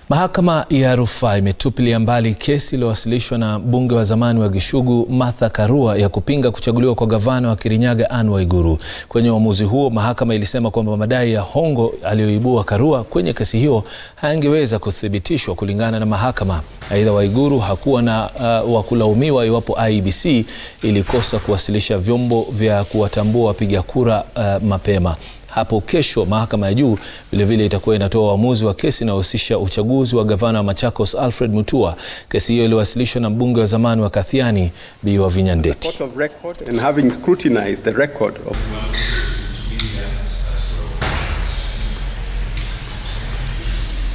Mahakama ya rufaa imetupilia mbali kesi iliyowasilishwa na mbunge wa zamani wa Gishugu Martha Karua ya kupinga kuchaguliwa kwa gavana wa Kirinyaga Anne Waiguru. Kwenye uamuzi huo, mahakama ilisema kwamba madai ya hongo aliyoibua Karua kwenye kesi hiyo hayangeweza kuthibitishwa kulingana na mahakama. Aidha, Waiguru hakuwa na uh, wa kulaumiwa iwapo IEBC ilikosa kuwasilisha vyombo vya kuwatambua wapiga kura uh, mapema. Hapo kesho mahakama ya juu vilevile itakuwa inatoa uamuzi wa kesi inayohusisha uchaguzi wa gavana wa Machakos Alfred Mutua. Kesi hiyo iliwasilishwa na mbunge wa zamani wa Kathiani Bi Wavinya Ndeti. Court of record and having scrutinized the record of